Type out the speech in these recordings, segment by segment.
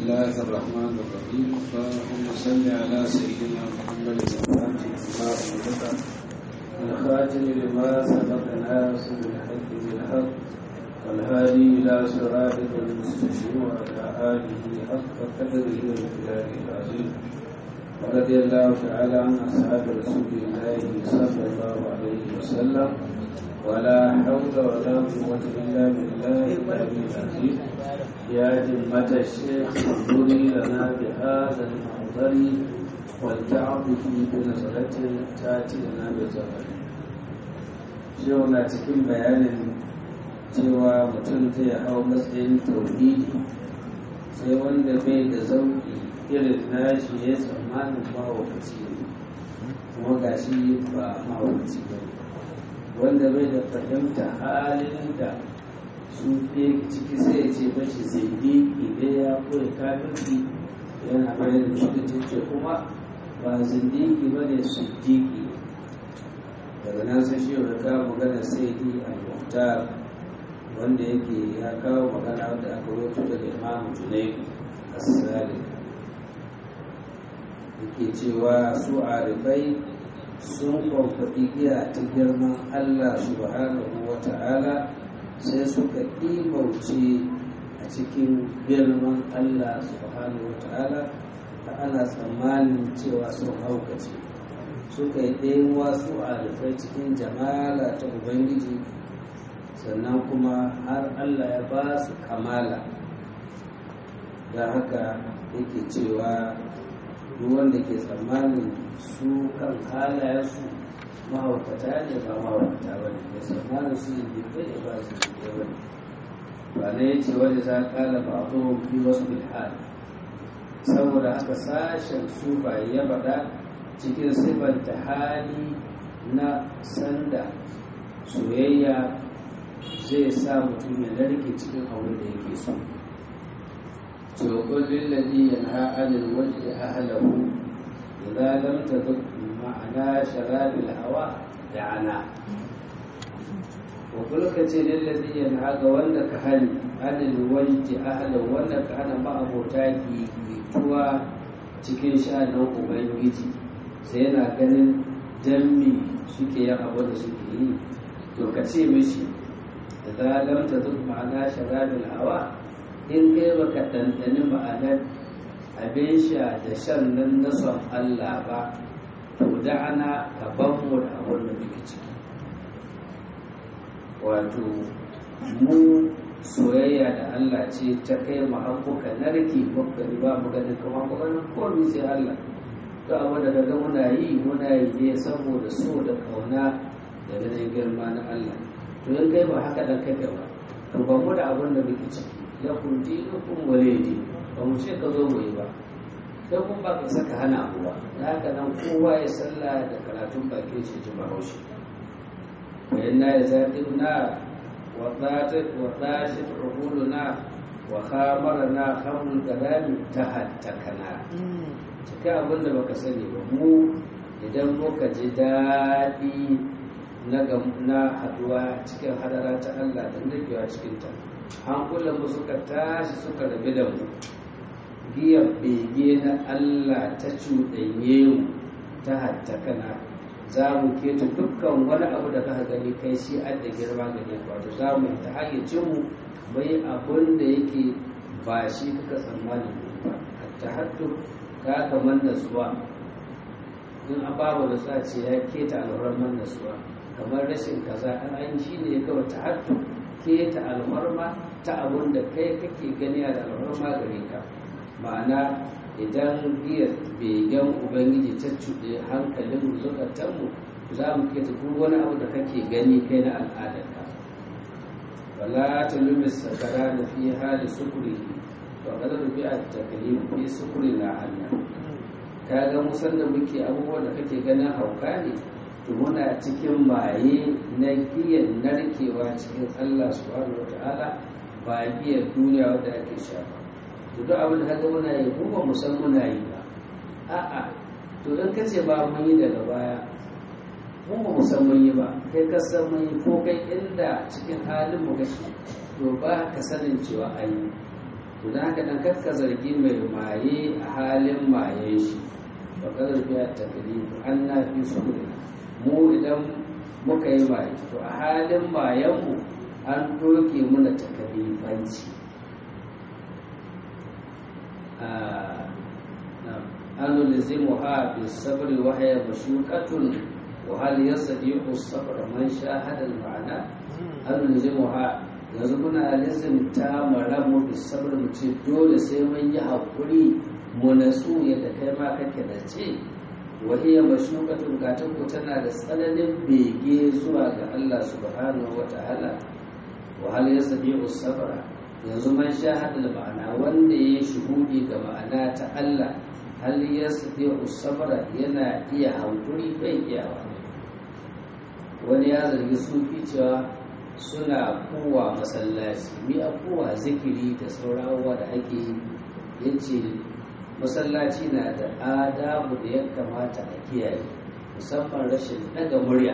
الله الرحمن الرحيم اللهم صل على سيدنا محمد الفاتح لما أغلق الخاتم لما سبق ناصر الحق بالحق والهادي إلى صراطك المستقيم وعلى آله حق قدره ومقداره العظيم ورضي الله تعالى عن أصحاب رسول الله صلى الله عليه وسلم ولا حول ولا قوة إلا بالله العلي العظيم يا همة الشيخ انظري لنا بهذا المنظر ولتعطفي بنظرة تأتي لنا بزمن yau na cikin bayanin cewa mutum zai hau matsayin tauhidi sai wanda bai da zauki irin nashi ya tsammanin mahaukaci ne kuma gashi ba mahaukaci ba wanda bai da fahimta halin da su fiye ciki sai ya ce bashi zindiki idan ya koya kafirki yana bayar da shi da ce kuma ba zindiki ba ne su diki daga nan sai shi ya kawo magana sai yi al-muhtar wanda yake ya kawo magana wanda aka wato daga imamu junaidu as-salik yake cewa su arifai sun kwamfaɗi giya ta girman Allah subhanahu wa ta'ala sai suka ɗimauce a cikin girman Allah subhanahu wa ta'ala ta ana tsammanin cewa sun haukace suka yi ɗayan wasu alifai cikin jamala ta ubangiji sannan kuma har Allah ya ba su kamala da haka yake cewa duk wanda ke tsammanin su kan halayensu mahaukata ne ba mahaukata ba ne da tsammanin su yi bai ba su yi ba ne ba na yace wani za kala ba a fi wasu bilhal saboda haka sashen su ba ya bada cikin sifanta hali na sanda soyayya zai sa mutum ya narke cikin abin da yake so وقل للذي ينهى عن الوجه أهله إذا لم تذق معنى شراب الهوى دعنا وقل كتير للذي ينهى وأنك هل عن الوجه أهله وأنك أنا ما أبو تاكي بتوى cikin sha'anin ubangiji sai yana ganin dammi suke yin abu da suke yi to ka ce mishi da lamta duk ma'ana sharabil hawa in kai baka ɗanɗani ma'anar abin sha da shan nan na son Allah ba to da ana gaban mu da abin da muke ciki wato mu soyayya da Allah ce ta kai mu hankuka narki muka ba mu ganin kuma mu ganin komai sai Allah to abu da daga muna yi muna yi ne saboda so da kauna da ganin girma na Allah to in kai ba haka dan kake ba to ba mu da abin da muke ciki ya kunti nukun waledi ba mu ce ka zo mu yi ba sai kun ba ka saka hana abu ba da haka nan kowa ya salla da karatun bakin shi ji bahaushe bayan na ya zaɗi na wa ɗashi tuhulu na wa hamara na hamun garami ta hattakana cikin abin da baka sani ba mu idan muka ji daɗi na haduwa cikin hadara ta Allah da nagewa cikinta hankulanmu suka tashi suka rabu da mu giyar bege na Allah ta cuɗanye mu ta hattakana za mu keta dukkan wani abu da kaka gani kai shi an da girma gani wato za mu ta hayyacin mu bai abun da yake ba shi kuka tsammani ba hatta hattu ka kamar nasuwa in an babu nasuwa ce ya keta alhurman nasuwa kamar rashin kaza an shi ne kawai ta hattu keta alfarma ta abun da kai kake gani a alfarma gare ka ma'ana idan biyar begen ubangiji ta cuɗe hankalin zukatanmu za mu keta duk wani abu da kake gani kai na al'adarka wala ta lumis sakara da fi hali sukuri to ga da bi a taklim fi sukuri na Allah ka ga musan da muke abubuwan da kake ganin hauka ne to muna cikin maye na giyan narkewa cikin Allah subhanahu wata'ala ba giyar duniya wadda ake sha ba to duk abin da kaga muna yi mu ba mu san muna yi ba a'a to in ka ce ba mun yi daga baya mun ba mu san mun yi ba kai ka san mun yi ko kai inda cikin halin mu gashi to ba ka sanin cewa an yi to to da haka dan kakka zargi mai maye a halin maye shi ba ka zargi a takalifu an na fi su mu idan muka yi maye to a halin mayenmu an doke muna takalifanci an lulizimu ha bi sabri wa haya mashukatun wa hal yastati'u sabra man shahada al-ma'ana an lulizimu ha yanzu muna lizimta maramu da sabar mu ce dole sai mun yi haƙuri mu natsu yadda kai ma kake da ce wahiyar mashukatun gatan ku tana da tsananin bege zuwa ga Allah subhanahu wa ta'ala wa hal yasbi'u sabra yanzu man shahada da ma'ana wanda ya shuhudi ga ma'ana ta Allah hal yasbi'u sabra yana iya haƙuri bai iyawa wani ya zargi sufi cewa suna kowa masallaci mi a kowa zikiri da saurawa da ake yi ya ce masallaci na da adabu da ya kamata a kiyaye musamman rashin daga murya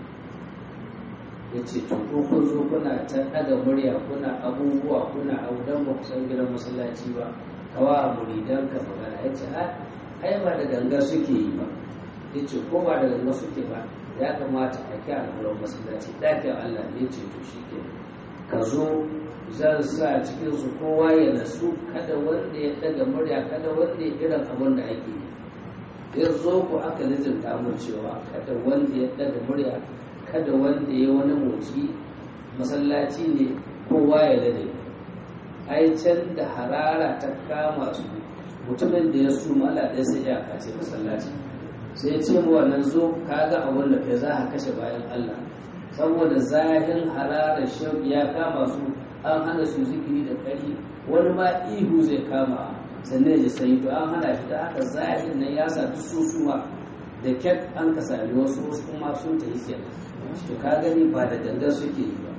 ya ce to ko kun zo kuna ta daga murya kuna abubuwa kuna audan ba kusan gidan masallaci ba kawa muridan ka magana ya ce ai ba da ganga suke yi ba ya ce ko ba da ganga suke ba ya kamata a kya al'amuran masallaci ɗakin Allah ne ce to shi ke ka zo zan sa cikin su kowa ya nasu kada wanda ya daga murya kada wanda ya irin abin da ake yi ya zo ku aka lizinta mu cewa kada wanda ya daga murya kada wanda ya wani motsi masallaci ne kowa ya lade ai can da harara ta kama su mutumin da ya suma Allah ɗaya sai ya kace masallaci sai ce mu wannan zo kaga abin da kai za ka kashe bayan Allah saboda zahin hararar shauki ya kama su an hana su zikiri da kari wani ma ihu zai kama sannan ya sai to an hana shi da haka zahin nan ya sa susuwa da kyat an ka sami wasu wasu kuma sun ta yi to ka gani ba da gangan suke yi ba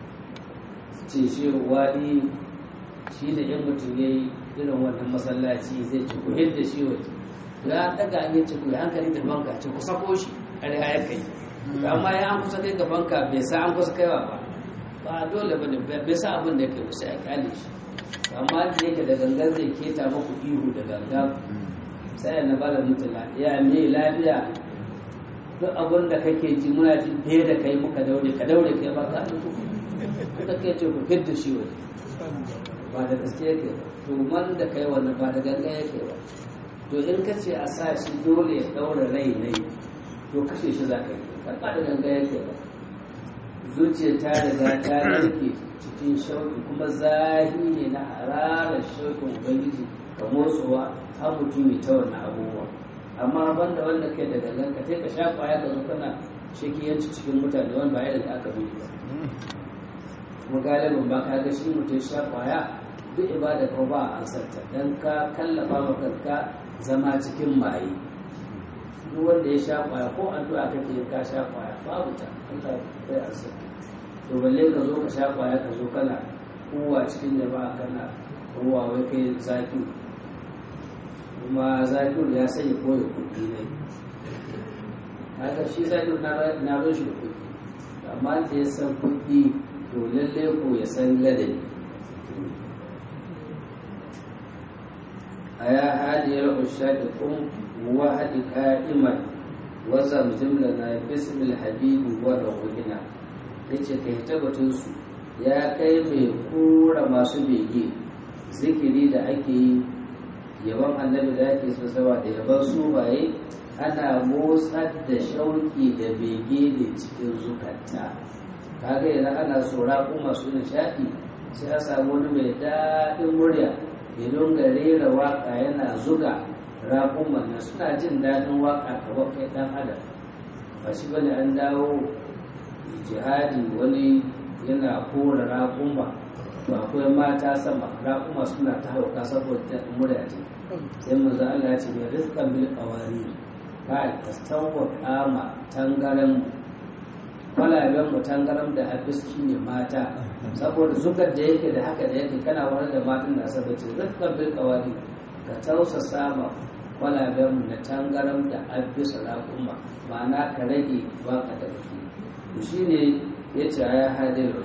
ce shi wani shi da yan mutum ya yi irin wannan masallaci zai ci ku yadda shi waje ya daga an yace ku hankali da banka ce ku sako shi a riga ya kai amma ya an kusa kai ga banka bai sa an kusa kaiwa ba ba dole ba ne bai sa abin da ya kai sai a kyale shi amma da yake da gangan zai keta maku ihu da gangan sai na bada mutula ya me lafiya duk abin da kake ji muna ji fiye da kai muka daure ka daure kai ba ka da kai ce ku fidda shi waje ba da gaske yake ba to man da kai wannan ba da gangan yake ba to in ka ce a sa shi dole ya daura rai ne to kashe shi za ka yi karɓa da ganga yake ba zuciya ta riga ta narke cikin shauki kuma zahi ne na hararar shaukin ubangiji ka motsowa har mutum ta wannan abubuwa amma banda wanda kai da gangan ka sai ka sha kwaya ka zo kana shakiyanci cikin mutane wanda ba yadda aka bi ba kuma galibin ba ka ga shi mutum sha kwaya duk ibada ko ba a ansarta dan ka kallafa ma kanka zama cikin maye duk wanda ya sha kwaya ko addu'a kake yin ka sha kwaya babu ta Allah bai ansa to balle ka zo ka sha kwaya ka zo kana kowa cikin jama'a kana ruwa wai kai zaki kuma zaki ya sanya koyo kuɗi ne haka shi zaki na zo shi kuɗi amma da ya san kuɗi to lalle ko ya san ladabi أيا هادي العشاق قم وحد قائما وزمزم لنا باسم الحبيب ودعونا yace ka hita batunsu ya kai mai kura masu bege zikiri da ake yi yaban annabi da ake so sawa da yaban su baye ana motsar da shauki da bege da cikin zukata kaga idan ana so raƙu masu nishaɗi sai a samu wani mai daɗin murya ya dinga rera waka yana zuga raƙuman nan suna jin daɗin waka kamar kai ɗan adam ba shi bane an dawo jihadi wani yana kora raƙuma to akwai mata sama raƙuma suna ta hauka saboda murya ce sai manzo Allah ya ce mai rizqan bil qawari ka tastawwa kama tangaran kwalaben mu tangaram da abiski ne mata saboda zugar da yake da haka da yake kana wani da matan da asabiti rizqan bil qawari ka tausa sama kwalaben mu na tangaram da abisa raƙuma ma'ana ka rage baka da kake to shine yace ya hadin rushad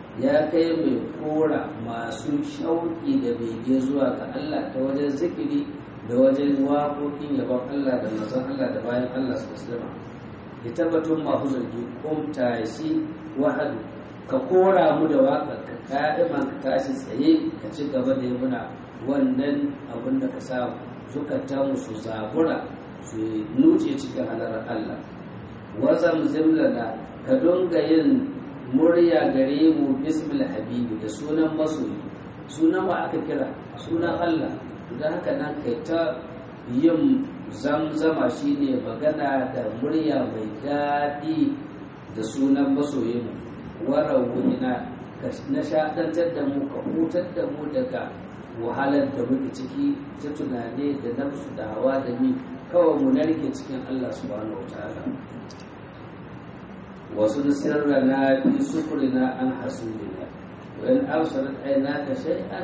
ya kai mai kora masu shauƙi da bege zuwa ga Allah ta wajen zikiri da wajen waƙoƙin yabon Allah da mazan Allah da bayan Allah su musulma ya tabbatun masu zargi kumta shi wahadu ka kora mu da waƙa ka ka'iman ka tashi tsaye ka ci gaba da muna wannan abin da ka samu zukatan su zabura su nuce cikin halarar Allah wazam zimlana ka dunga yin murya gare mu bismil habibi da sunan masoyi sunan wa aka kira sunan Allah da haka nan kai ta yin zamzama shine magana da murya mai daɗi da sunan masoyin warawuna ka nishaɗantar da mu ka hutar da mu daga wahalar da muke ciki ta tunane da nafsu da hawa da mi kawai mu narke cikin Allah subhanahu wa ta'ala wasu sirrana fi sufurina an hasudina wa in absarat aynaka shay'an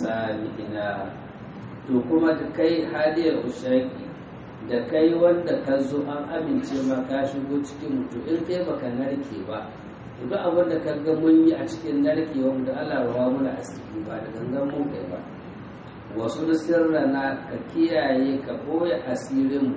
fasamina to kuma da kai hadiyar ushaki da kai wanda ka zo an amince ma ka shigo cikin mutu in kai baka narke ba duk abin da ka ga mun yi a cikin narkewa da Allah rawa muna asiri ba da gangan mun kai ba wasu sirrana ka kiyaye ka ɓoye asirinmu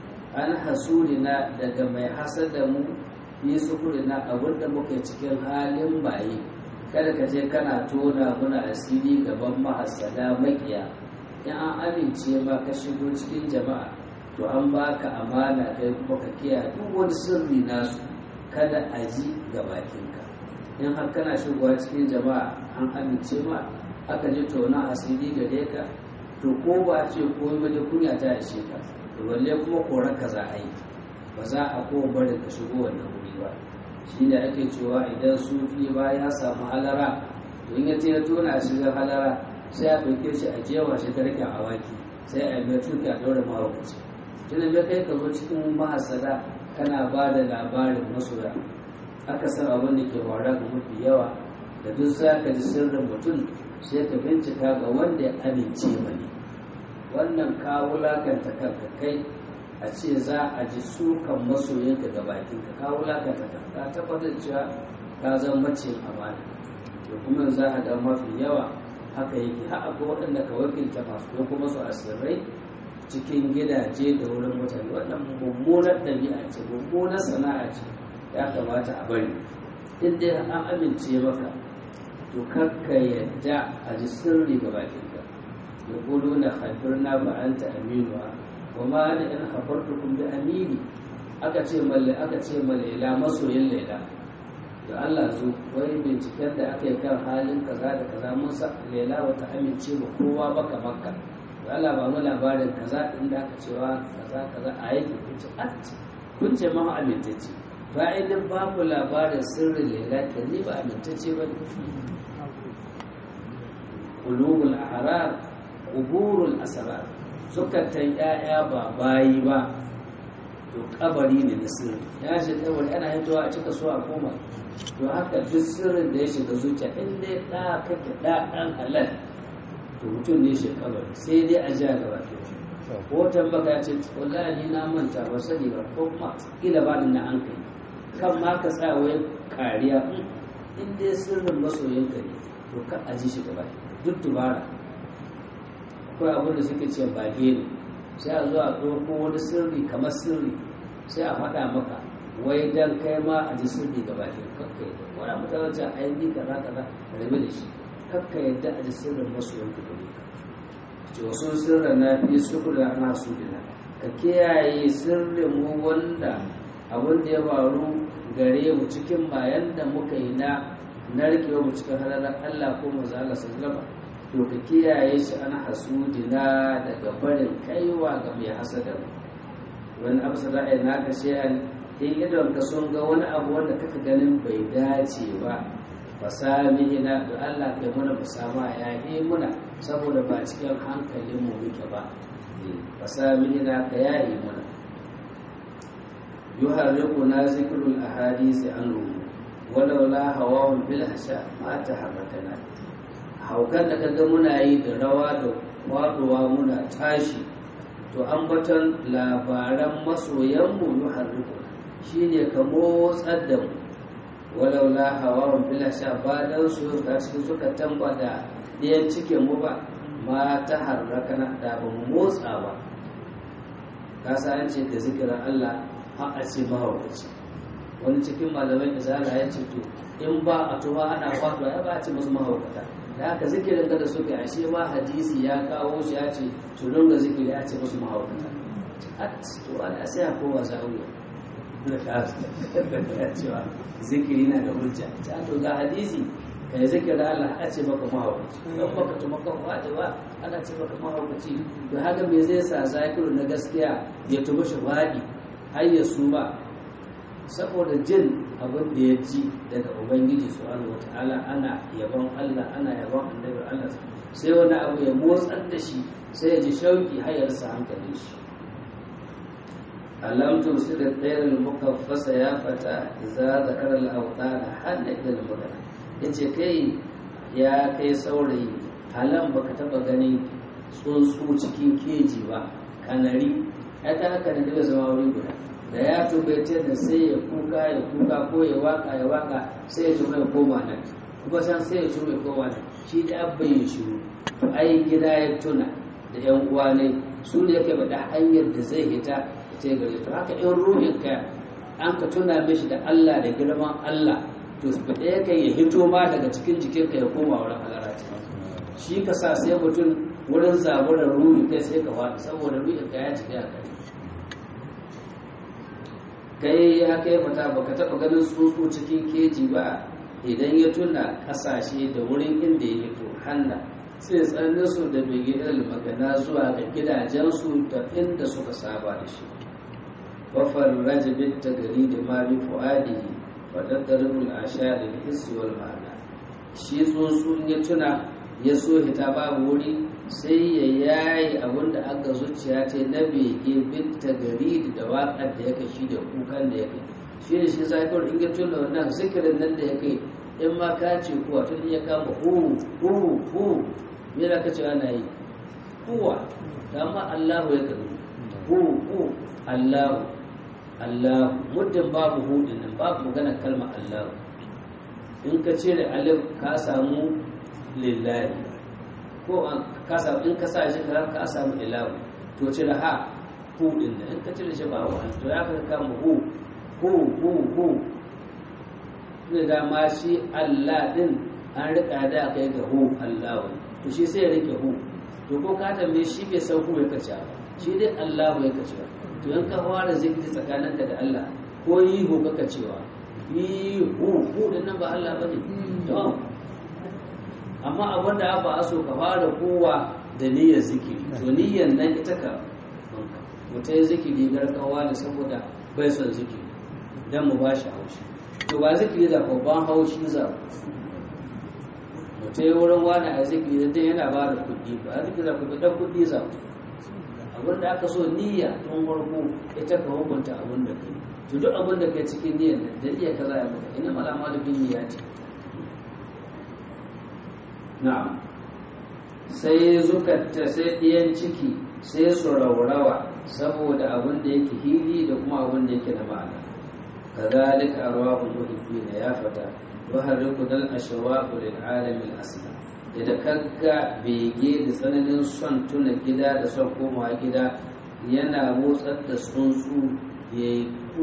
an hasurina daga mai hasada mu yi sukurina abin da muka cikin halin baye kada ka je kana tona muna asiri gaban mahasada makiya in an amince ma ka shigo cikin jama'a to an baka amana kai kuma ka kiyaye duk wani sirri nasu kada a ji ga bakinka in har kana shigowa cikin jama'a an amince ma aka ji tona asiri gare ka to ko ba ce ko wajen kunya ta ishe ka to balle kuma koran ka za a yi ba za a ko barin ka shigo wannan wuri ba shi da ake cewa idan sufi ba ya samu halara to in ya ce ya tona asirin halara sai a ɗauke shi a jewa shi garken awaki sai a mai tuki a ɗaure mahaukaci tunda bai kai ka zo cikin mahasada kana ba da labarin masoya aka san abin da ke wara ga mafi yawa da duk za ka ji sirrin mutum sai ka bincika ga wanda ya amince mani wannan ka wulakanta kanka kai a ce za a ji sukan masoyinka ga bakinka ka wulakanta kanka ka tabbatar cewa ka zan mace amana to kuma za a ga mafi yawa haka yake har akwai waɗanda ka wakilta masu ko kuma su asirrai cikin gidaje da wurin mutane wannan mummunar ɗabi'a ce mummunar sana'a ce ya kamata a bari in dai an amince maka to kakka yadda a ji sirri ga bakinka ya kudu na hafirna ba an ta aminuwa wa ma da in hafartukun bi amini aka ce malle aka ce malela masoyin laila da Allah zo wai binciken da aka yi kan halin kaza da kaza mun sa laila wata amince ba kowa baka makka da Allah ba mu labarin kaza inda aka cewa kaza kaza a yake kunce at kun ce ma amintacce ba idan ba ku labarin sirrin laila ke ni ba amintacce ba qulubul ahrar quburul asrar zukatan ya'ya ba bayi ba to kabari ne na sirri ya shi kabari ana hitowa a cika so a koma to haka duk sirrin da ya shiga zuciya in dai da kake da dan halal to mutum ne shi kabari sai dai a jiya gaba ko tambaka ya ce wallahi ni na manta ba sani ba ko kuma kila ba na an kai kan ma ka tsaya wai kariya in dai sirrin masoyinka ne to ka aji shi gaba duk dubara akwai abin da suke ce bage ne sai a zo a ɗauko wani sirri kamar sirri sai a faɗa maka wai dan kai ma a ji sirri gaba ke kakka yadda wani mutane ce a yi kaza kaza rabe da shi kakka yadda a ji sirrin masoyanka gare ka ce wasu sirrin na fi suku da ana su dina ka kiyaye sirrin mu wanda abin da ya faru gare mu cikin bayan da muka yi na narkewa mu cikin halalar Allah ko manzo Allah sallallahu to ka kiyaye shi an hasudina daga barin kaiwa ga mai hasada wani abu sada ai naka shay'an in idon ka sun ga wani abu wanda kaka ganin bai dace ba fasamihina da Allah kai muna musama ya yi muna saboda ba cikin hankalin mu muke ba fasamihina ka yayi muna yuharriquna zikrul ahadisi anhu walaula hawahum bil hasha ma taharrakana haukan da kaga muna yi da rawa da kwaduwa muna tashi to ambaton labaran masoyanmu yi harriku shi ne ka motsar da mu walau la hawa bila sha ba dan su ka cikin suka tamba da ɗayan cikin mu ba ma ta harraka na da ba mu motsa ba ka sa an ce da zikirin Allah har a ce mahaukaci wani cikin malamai da zala ya ce to in ba a tuba ana wato ya ba a ce musu mahaukata da haka zikirin da suka yi ashe ma hadisi ya kawo shi ya ce to don ga zikiri ya ce musu mahaukata at to ana sai a kowa zawiya ya cewa zikiri na da hujja ta to ga hadisi kai zikirin Allah a ce maka mahaukaci don baka tuma kan wada ba ana ce maka mahaukaci to haka me zai sa zakiru na gaskiya ya tuma shi wadi har ya su ba saboda jin abin da ya ji daga ubangiji subhanahu wataala ana yabon Allah ana yabon annabi Allah sai wani abu ya motsar da shi sai ya ji shauki har ya rasa hankalin shi alam tusir al-tayr al-mukaffasa ya fata idza zakara al-awtan halla ila al-mudana yace kai ya kai saurayi halan baka taba ganin tsuntsu cikin keji ba kanari ya ta haka da daga zama wuri guda da ya tubaice da sai ya kuka ya kuka ko ya waka ya waka sai ya tuma ya koma nan kuma san sai ya tuma ya koma nan shi da abba ya shiru to ai gida ya tuna da yan uwa ne su ne yake bada hanyar da zai hita ta gare to haka in ruhin ka an ka tuna mishi da Allah da girman Allah to ba ɗaya kai ya hito ma daga cikin jikinka ya koma wurin halara shi ka sa sai mutum wurin zaburar ruhi kai sai ka faɗi saboda ruhin ka ya cika kai kai ya kai mata baka taɓa ganin tsuntsu cikin keji ba idan ya tuna ƙasashe da wurin inda ya hito hanna sai tsanin su da bigidal magana zuwa ga gidajensu da inda suka saba da shi wafar rajabin ta gari da ma bi fu'adihi wa daddaribul ashari da hissi wal ma'ana shi tsuntsu ya tuna ya so hita babu wuri sai ya yayi abin da aka zuciya ta na bege binta gari da waƙar da ya kai shi da kukan da ya kai shi da shi zakar in ya tuna wannan zikirin nan da ya kai in ma ka ce kuwa tun ya kama hu hu hu me da ka ce ana yi kuwa da ma Allahu ya karu hu hu Allahu Allahu muddin babu hudin nan babu magana kalma Allahu in ka cire alif ka samu lillahi ko ka samu in ka sa shi ka ka samu ilahu to cire ha hudin nan in ka cire shi ba wa to ya ka kama hu hu hu hu da dama shi Allah din an rika da kai ga hu Allahu to shi sai ya rike hu to ko ka tambaye shi bai san hu ya kace ba shi dai Allahu ya kace to in ka fara zikiri tsakaninka da Allah ko yi hu kaka cewa yi hu hu din nan ba Allah bane to amma abin da ba a so ka fara kowa da niyyar zikiri to niyyar nan ita ka mutum ya zikiri garkawa ne saboda bai son zikiri dan mu ba shi haushi to ba zikiri za ko ban haushi za mutum ya wurin wani a zikiri dan yana ba da kuɗi ba a zikiri za ku dan kuɗi za abin da aka so niyya tun farko ita ka hukunta abin da kai to duk abin da kai cikin niyyar da iya kaza ya maka ina malama da bin niyya ce na'am sai zukatta sai ɗiyan ciki sai su raurawa saboda abin da yake hili da kuma abin da yake da ma'ana kazalika arwahul muhibbina ya fata wa harriku dal ashwaqu lil alamin asla da kagga bege da tsananin son tuna gida da son komawa gida yana motsar da tsuntsu ya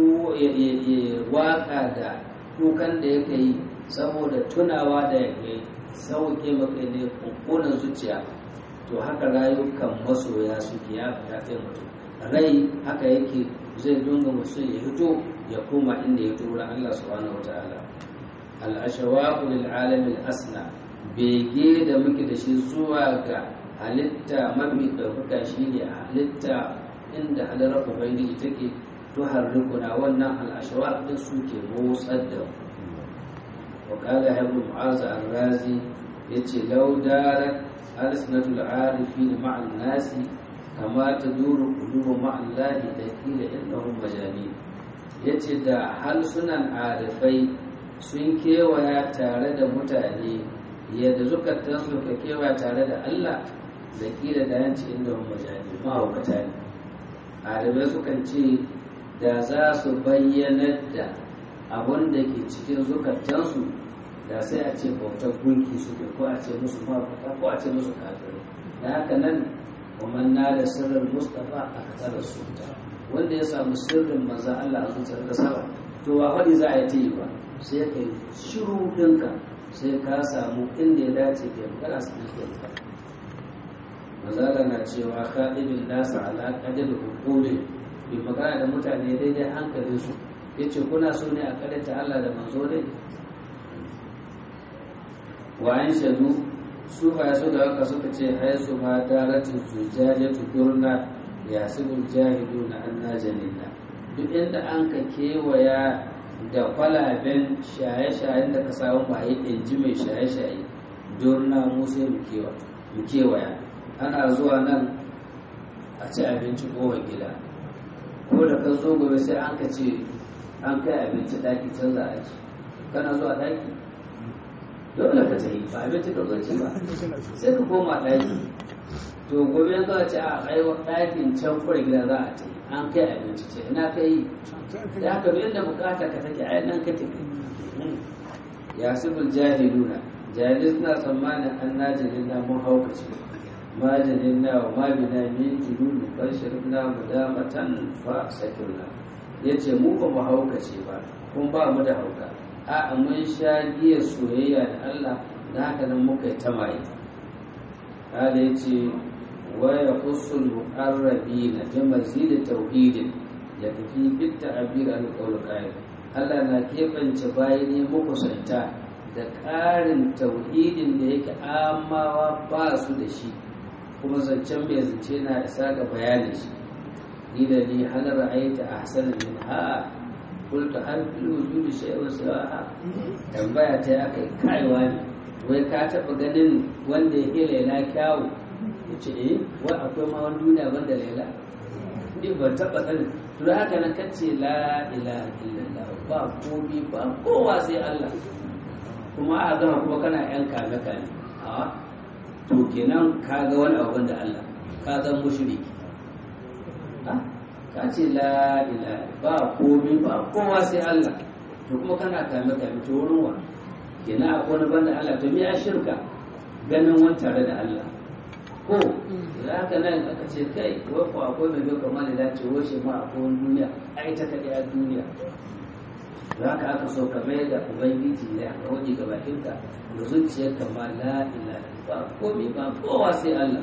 waka da kukan da yake yi saboda tunawa da ya sauke maka ne kunkunan zuciya to haka rayukan masoya suke ya fita kai mutum rai haka yake zai dunga mutum ya hito ya koma inda ya tura Allah subhanahu wataala al-ashawaqu lil alamin asna bege da muke da shi zuwa ga halitta mafi ɗaukaka shi ne halitta inda halarar ubangiji take to harrikuna wannan al'ashawa ɗin suke motsar da wakala haibu mu'aza al-razi ya ce laudarar alisnatul arifi da ma'an nasi kama ta duru kudubu ma'an lahi da kila innahum majani ya ce da halsunan arifai sun kewaya tare da mutane yadda zukatan su ka kewa tare da Allah da kila da yanci inda wani majani mahaukata ne arabai sukan ce da za su bayyanar da abun da ke cikin zukatansu da sai a ce bautar gunki suke ko a ce musu mafaka ko a ce musu kafirai da haka nan ومن نال سر المصطفى أكثر السلطة wanda ya samu sirrin maza Allah a zuciyar da sama to ba wani za a yi ta yi ba sai ka yi shiru ɗinka sai ka samu inda ya dace ka yi magana su ɗin ka mazala na cewa kaɗibin nasa ala ƙadar hukuri bi magana da mutane daidai hankalin su ya ce kuna so ne a ta Allah da manzo ne wa an shadu su ba su da haka suka ce haisu ma daratin zujaje tukurna ya sibul jahilu na anna janina duk inda an ka kewaya da kwalaben shaye-shayen da ka samu maye inji mai shaye-shaye durna mu sai mu kewaya ana zuwa nan a ci abinci kowa gida ko da ka zo gobe sai an ka ce an kai abinci daki canza a ci kana zuwa daki dole ka tafi ba abinci ka zo ci ba sai ka koma daki to gobe yanzu a ce a kai dakin can kura gida za a tafi an kai abinci ce ina ka yi da haka duk inda bukata ka take ai nan ka tafi ya sibul jahiluna jahilai suna tsammanin an najinin na mun haukace majalin na wa mabina min jununi bar shirna mudamatan fa sakirna yace mu ba mu haukace ba kun ba mu da hauka a mun sha giya soyayya da Allah da haka nan muka yi ta maye kada yace wa yakhussul muqarrabina bi mazid tauhidin ya tafi bit ta'bir al qawl qaid Allah na keɓance bayi ne makusanta da ƙarin tauhidin da yake amawa ba su da shi kuma zancen mai zance na isa ga bayanin shi ni da ni hal ra'aita ahsana min ha qultu hal fil wujudi shay'un sawa'a tambaya ta aka kaiwa ne wai ka taba ganin wanda ya laila kyawu yace eh wai akwai ma wani duniya banda laila ni ban taba ganin to haka nan kace la ilaha illallah ba komi ba kowa sai Allah kuma a gama kuma kana yan kame kame a to kenan ka ga wani abu da Allah ka zan mushriki ka ce la ilaha ba komai ba kowa sai Allah to kuma kana kame kame to wurin wa kenan akwai wani banda Allah to me ya shirka ganin wani tare da Allah ko da haka nan aka ce kai wai ko akwai mai bai kamar da ce washe ma akwai wani duniya ai ta kaɗai a duniya za ka aka so ka mai da ubangiji ne aka waje ga bakinka da zuciyarka ma la ilaha ba komai ba kowa sai Allah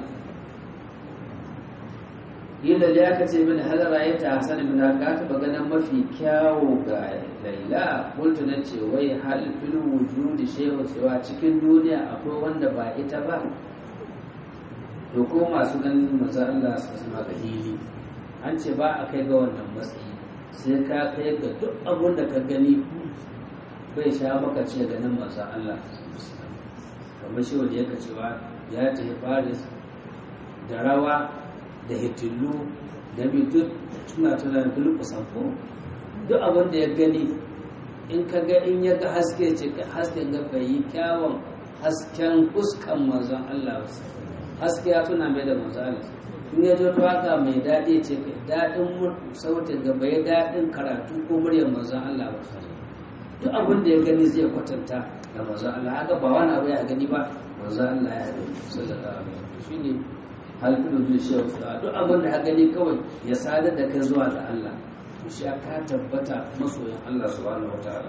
yadda da aka ce min halara ya ta hasan min ka taba ganin mafi kyawu ga laila kultu na ce wai hal fil wujudi shay'un cewa cikin duniya akwai wanda ba ita ba to ko masu ganin manzo Allah su zama ga hili an ce ba a kai ga wannan matsayi sai ka kai ga duk abun da ka gani bai sha maka ce ganin manzo Allah kamar shi wanda yake cewa ya tafi Paris da rawa da hitillu da bi duk suna tunanin duk kusan ko duk abin da ya gani in ka ga in ya ga haske ce hasken ga bai yi kyawun hasken fuskan manzon Allah haske ya tuna mai da manzon Allah in ya ji waka mai daɗi ce daɗin sautin ga bai daɗin karatu ko muryar manzon Allah ba duk abin da ya gani zai kwatanta da manzon Allah haka ba wani abu ya gani ba manzon Allah ya gani sallallahu alaihi wasallam shine halfilu zai shi duk abin da ka gani kawai ya sadar da kai zuwa ga Allah to shi ka tabbata masoyin Allah subhanahu wataala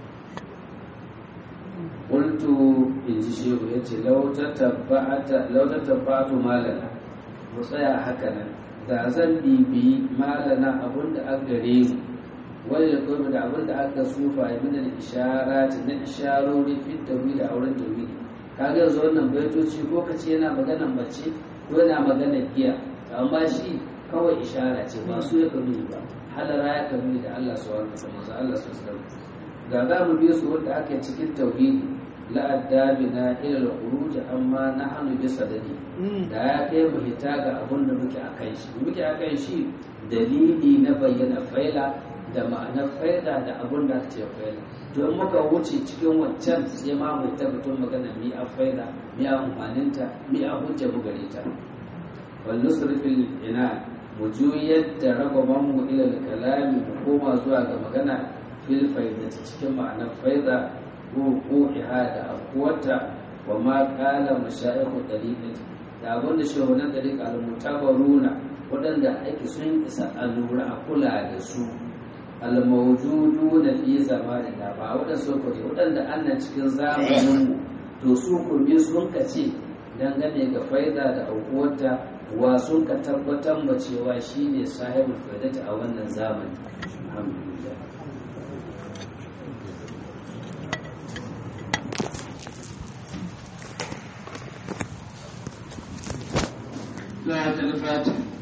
qultu in ji shehu yace law tatabba'ata law tatabba'tu malana mu tsaya haka nan da zan bibi malana abin da aka gare mu wani da kuma da abin da aka sufa ya min al-isharati na isharori fi tawhid a wurin tawhid kaga yanzu wannan baitoci ko kace yana maganan mace ko yana magana giya amma shi kawai ishara ce ba su ya kanu ba halara ya kanu da Allah su wani kasa masu Allah su sallam ga za mu biyo su wanda ake cikin tauhidi la'addabi na ila al-khuruj amma nahnu bi sadadi da ya kai mu hita ga abun da muke akan shi muke akan shi dalili na bayyana faila da ma'anar faida da abun da ake faila don muka wuce cikin wancan sai ma mu tabbatar magana mi a faida mi a amfaninta mi a hujja mu gare ta wal nusrifil ina mu juyar da ragaban mu ila kalami mu koma zuwa ga magana fil faidati cikin ma'anar faida ko ko'iha da afuwata wa ma kala mashayikhu dariqati da abin da shehunan dariqa al-mutabaruna waɗanda ake sun isa a lura a kula da su al-mawjuduna fi zamanina ba waɗanda su ko waɗanda annan cikin zamanin mu to su ko me sun kace dangane ga faida da aukuwarta wa sun ka tabbatar ma cewa shine sahibul faidati a wannan zamani alhamdulillah لا الفاتح